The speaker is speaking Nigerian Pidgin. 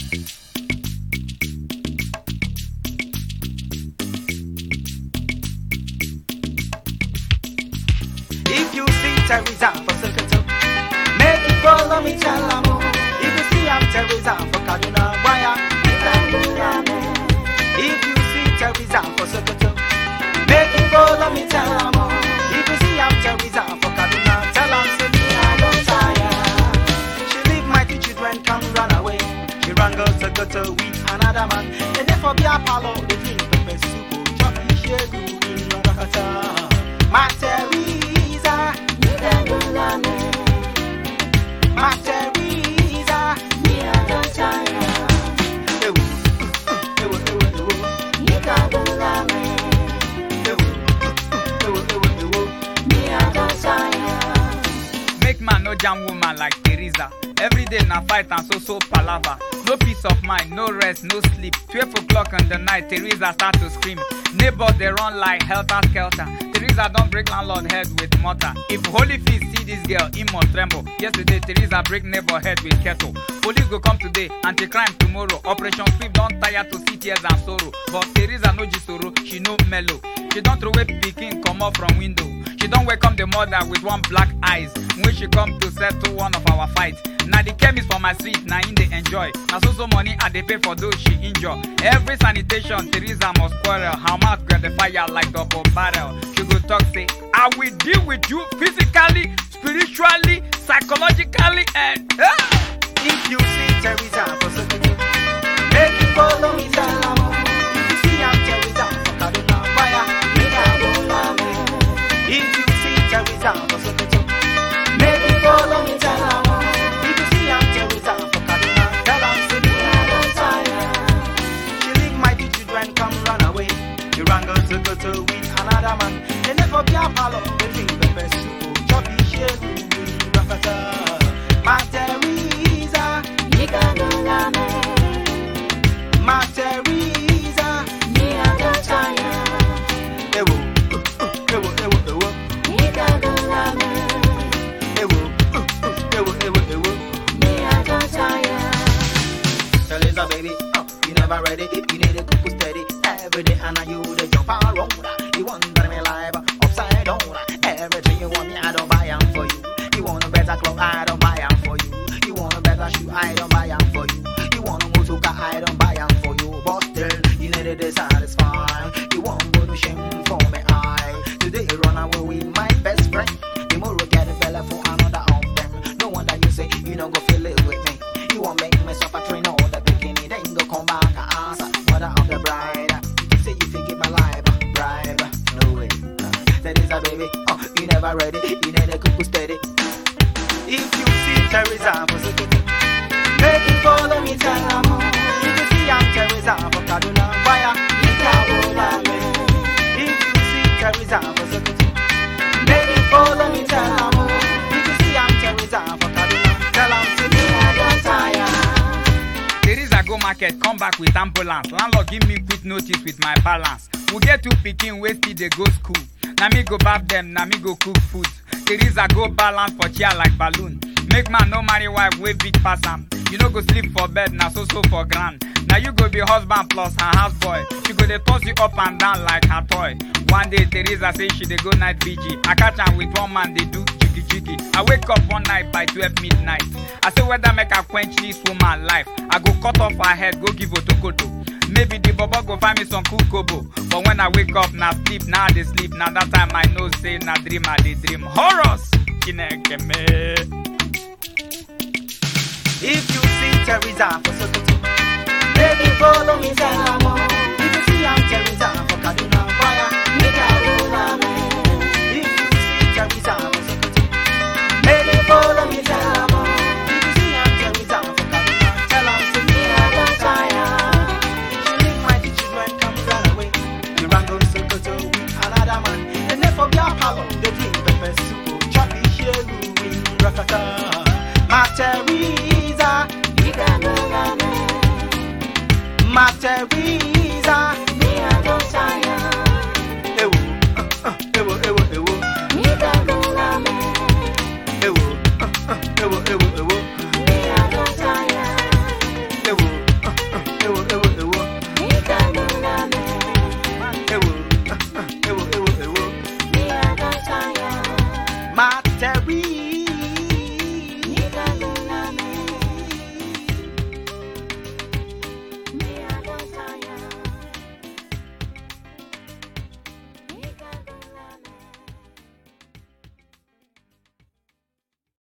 If you see Teresa for Sokoto, make it follow me tell am oh. If you see I'm Teresa for Kaduna, why am If you see Teresa for Sokoto, make it follow me tell am oh. If you see I'm Teresa for Kaduna, tell am say me I don't tire. She leave my two children come run away. She run go Sokoto with another man. And therefore be a palo, they drink pepper soup, oh, chop fish, shegu, in Rakata. My Teresa, my Teresa. Ewo, ewo, ewo, ewo, ewo, ewo, ewo, ewo. Make man no jam woman like Teresa. Every day na fight and so so palava. No peace of mind, no rest, no sleep. 12 o'clock in the night, Teresa start to scream. Neighbors they run like helter skelter. Teresa don't break landlord head with mortar. If Holy Feast see this girl, he must tremble. Yesterday, Teresa break neighbor head with kettle. Police go come today, anti-crime tomorrow. Operation sweep don't tire to see tears and sorrow. But Teresa no jisoro, she no mellow. She don't throw away pikin come up from window. She don't welcome the mother with one black eyes when she come to settle one of our fight. Now the chemist for my street, now in they enjoy. Now so so money I they pay for those she injure. Every sanitation, Teresa must quarrel. Her mouth grab the fire like double barrel. She go talk say, I will deal with you physically, spiritually, psychologically, and ah! If you see Teresa for Sokoto, make it follow me tell am oh. If you see I'm Teresa for Kaduna, why If you see Teresa for Sokoto, make it follow me tell am oh. If you see I'm Teresa for Kaduna, tell am say me I don't tire. She leave my two children come run away. She run go Sokoto with another man. They never be a palo, they drink pepper soup, oh, choppy shegu, rakata. My Teresa, my Teresa, ewo, ewo, ewo, ewo, ewo, ewo, ewo, ewo. Teresa, baby, oh, you never ready. You need a cuckoo steady. Every day, and you the jump around. You wonder me live upside down. Everything you want me, I don't buy 'em for you. You want a better club, I don't buy 'em for you. You want a better shoe, I don't buy 'em for you. You want a motor car, I don't buy 'em for you. But still, you need to satisfy. You want go to shame for me, I. Today, run away with my best friend. Tomorrow, get a fella for another of them. No wonder you say you don't go feel it with me. You won't make me suffer train all the bikini, then go come back and answer. Mother of the bride, say you think my life, bribe, no way. That is a baby, oh, you never ready, you need a cuckoo steady. If you see Teresa for Sokoto, make it follow me, tell her more. If you see I'm Teresa for Kaduna, why am If you see Teresa for Sokoto, make it follow me, tell her more. If you see I'm Teresa for Kaduna, tell her to me I don't tire. Teresa go market, come back with ambulance. Landlord give me quick notice with my balance. We get two pikin wey still dey go school. Na me go baff them, na me go cook food. Teresa go balance for chair like balloon. Make man no marry wife wey big pass am. You no go sleep for bed, na so so for ground. Na you go be husband plus her houseboy. She go dey toss you up and down like her toy. One day Teresa say she dey go night vigil. I catch am with one man dey do jiggy jiggy. I wake up one night by 12 midnight. I say whether make I quench this woman life. I go cut off her head, go give otokoto. Maybe the bobo go find me some cool kobo. But when I wake up, na sleep, now I dey sleep. Now that time I know say na dream I dey dream. Horrors! Chineke me. If you see Teresa for Sokoto, make it follow me, tell her more.